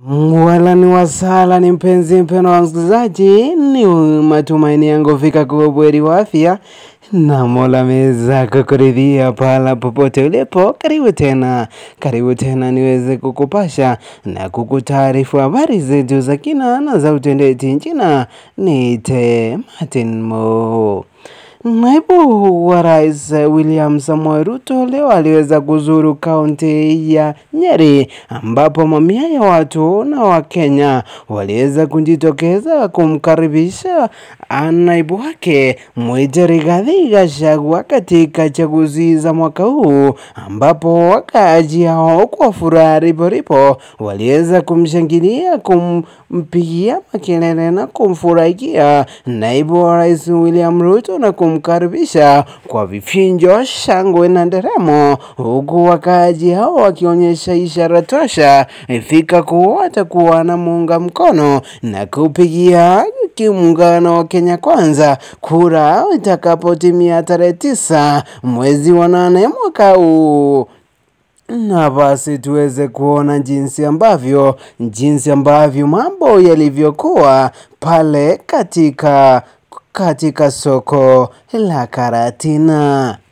Wala ni wasala ni mpenzi mpeno wa msikilizaji, ni matumaini yangu fika kuwa bweri wa afya na Mola ameweza kukuridhia pahala popote ulipo. Karibu tena, karibu tena niweze kukupasha na kukutaarifu habari zetu za kina na za utendeti nchina. Niite Martin Mo. Naibu wa Rais William Samoei Ruto leo aliweza kuzuru kaunti ya Nyeri ambapo mamia ya watu na Wakenya waliweza kujitokeza kumkaribisha naibu wake Mwite Rigathi Gachagua katika chaguzi za mwaka huu, ambapo wakaaji hao kwa furaha riporipo waliweza kumshangilia, kumpigia makelele na kumfurahikia naibu wa rais William Ruto na kumkaribisha kwa vifinjo, shangwe na nderemo, huku wakaaji hao wakionyesha ishara tosha fika kuwa watakuwa na muunga mkono na kupigia kimuungano wa Kenya Kwanza kura itakapotimia tarehe tisa mwezi wa nane mwaka huu na basi tuweze kuona jinsi ambavyo jinsi ambavyo mambo yalivyokuwa pale katika katika soko la Karatina.